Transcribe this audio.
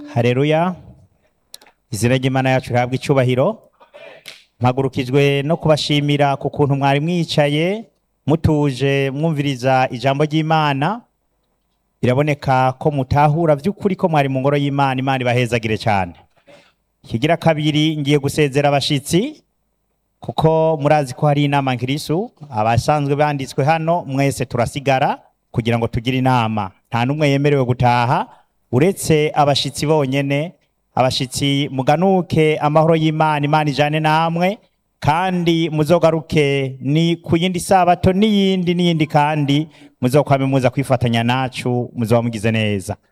hareruya izina ry'imana yacu rihabwa icyubahiro mpagurukijwe no kubashimira ku kuntu mwari mwicaye mutuje mwumviriza ijambo ry'imana biraboneka ko mutahura by'ukuri ko mwari mu ngoro y'imana imana ibahezagire cyane kigira kabiri ngiye gusezera abashitsi kuko murazi ko hari inama nkirisu abasanzwe banditswe hano mwese turasigara kugira ngo tugire inama nta n'umwe yemerewe gutaha uretse abashitsi bonyene abashitsi muganuke amahoro y'imana imana ijane namwe kandi muzogaruke ni ku yindi sabato n'iyindi n'iyindi kandi muzokwame muza kwifatanya nacu muzoba mugize neza